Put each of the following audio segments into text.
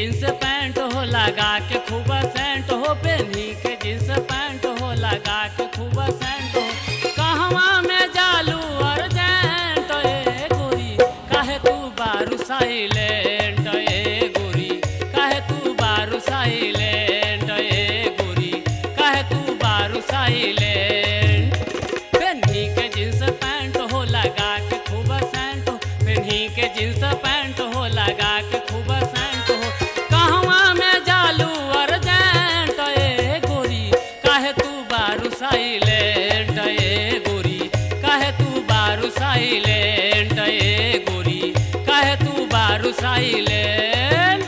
jeans pant हो लगा के खूब सेंट हो पेन्ही के जींस पैंट हो लगा के खूब सेंट हो कहवा में जालू अर्जेंट ए गोरी काहे तू बारू साइलेंट ए गोरी काहे तू बारू साइलेंट ए गोरी काहे तू बारू साइलेंट पेन्ही के जींस पैंट हो लगा के खूब सेंट हो पेन्ही के जींस पैंट हो लगा के खूब सेंट हो कहवा में जालू अर्जेंट ए गोरी काहे तू बारू साइलेंट ए गोरी काहे तू बारू साइलेंट ए गोरी काहे तू बारू साइलेंट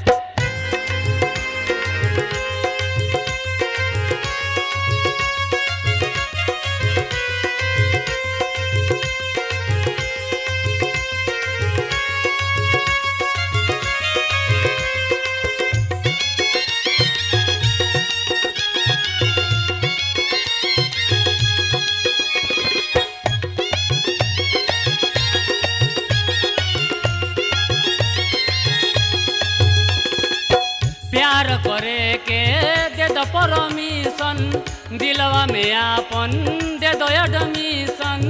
प्यार करे के दे दो परमिशन दिलवा में आपन दे दो एडमिशन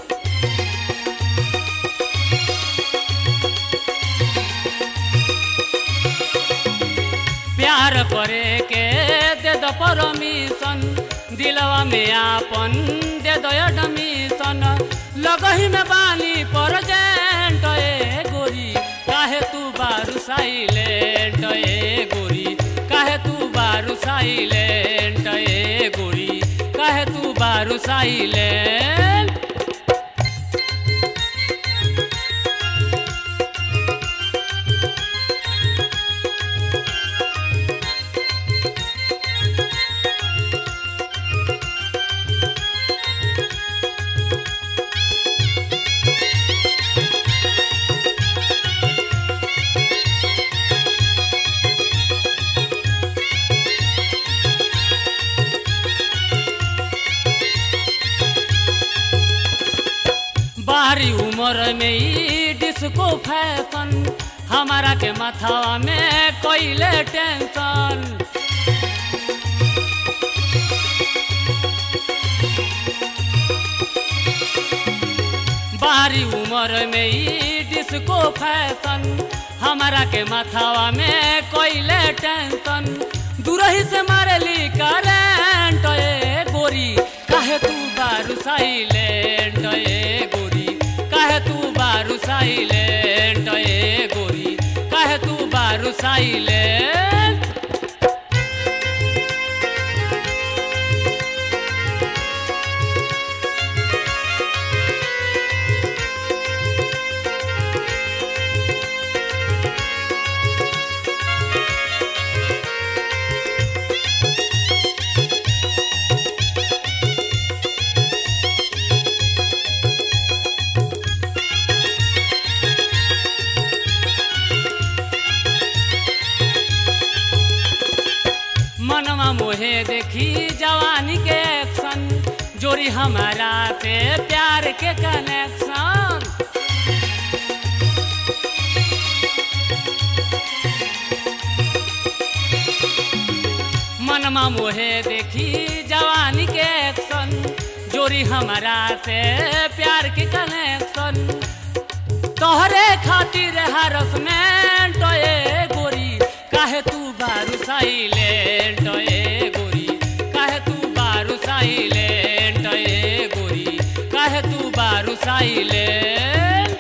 प्यार करे के दे दो परमिशन दिलवा में आपन दे दो एडमिशन लगही में बानी परजेंट ए गोरी काहे तू बारू साइलेंट ए गोरी काहे तू बारू साइलेंट ए गोरी काहे तू बारू साइलेंट बारी उम्र में ई डिस्को फैशन हमारा के माथावा में कोइले टेंशन बारी उम्र में ई डिस्को फैशन हमारा के माथावा में कोइले टेंशन दूरही से मारेली करेंट ए गोरी काहे तू बारू साइलेंट ए गोरी काहे तू बारू साइलेंट ए गोरी काहे तू बारू साइलेंट मनवा मोहे देखी जवानी के एक्शन जोरी हमारा से प्यार के कनेक्शन मनमा मोहे देखी जवानी के एक्शन जोरी हमारा से प्यार के कनेक्शन तोहरे खातिर हरसमेंट ए गोरी काहे तू बारू साइलेंट ए गोरी काहे तू बारू साइलेंट ए गोरी काहे तू बारू साइलेंट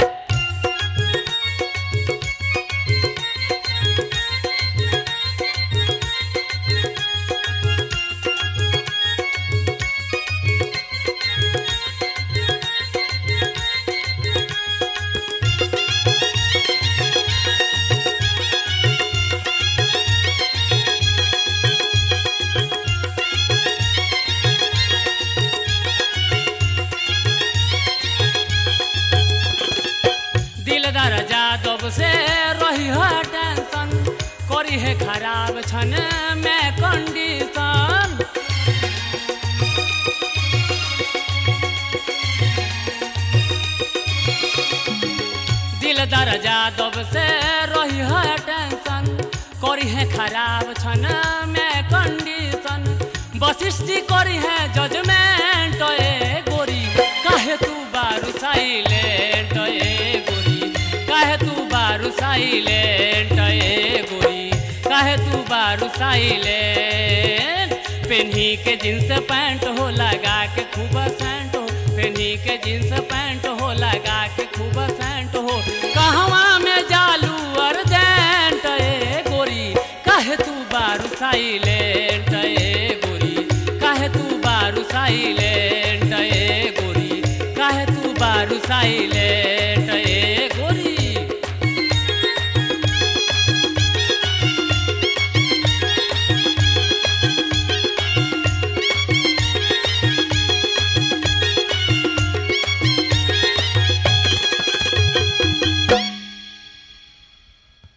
दिलदार जादव से रही है टेंशन करी है खराब छन में कंडीशन दिलदार जादव से रही है टेंशन करी है खराब छन में कंडीशन वशिष्ठी करी है जजमेंट ए गोरी काहे तू बारू साइलेंट ए गोरी काहे तू बारू साइलेंट ए गोरी काहे तू बारू साइलेंट पेन्ही के जींस पैंट हो लगा के खूब सेंट हो पेन्ही के जींस पैंट हो लगा के खूब सेंट हो कहवा में जालू अर्जेंट ए गोरी काहे तू बारू साइलेंट ए गोरी काहे तू बारू साइलेंट ए गोरी काहे तू बारू साइलेंट